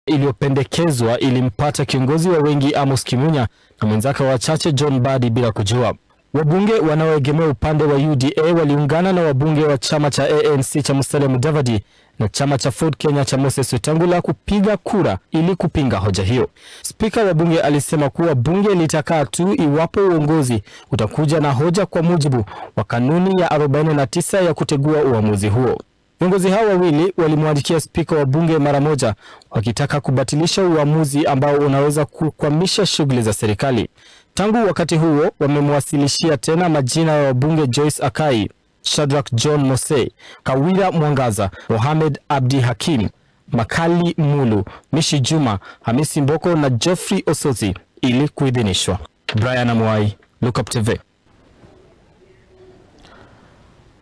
iliyopendekezwa ilimpata kiongozi wa wengi Amos Kimunya na mwenzake wachache John Badi bila kujua. Wabunge wanaoegemea upande wa UDA waliungana na wabunge wa chama cha ANC cha Musalia Mudavadi na chama cha Ford Kenya cha Moses Wetangula kupiga kura ili kupinga hoja hiyo. Spika wa bunge alisema kuwa bunge litakaa tu iwapo uongozi utakuja na hoja kwa mujibu wa kanuni ya 49 ya kutegua uamuzi huo. Viongozi hao wawili walimwandikia spika wa bunge mara moja wakitaka kubatilisha uamuzi ambao unaweza kukwamisha shughuli za serikali. Tangu wakati huo wamemwasilishia tena majina ya wabunge Joyce Akai, Shadrack John Mose, Kawira Mwangaza, Mohamed Abdi Hakim, Makali Mulu, Mishi Juma, Hamisi Mboko na Geoffrey Osozi ili kuidhinishwa. Brian Amwai, Lookup TV.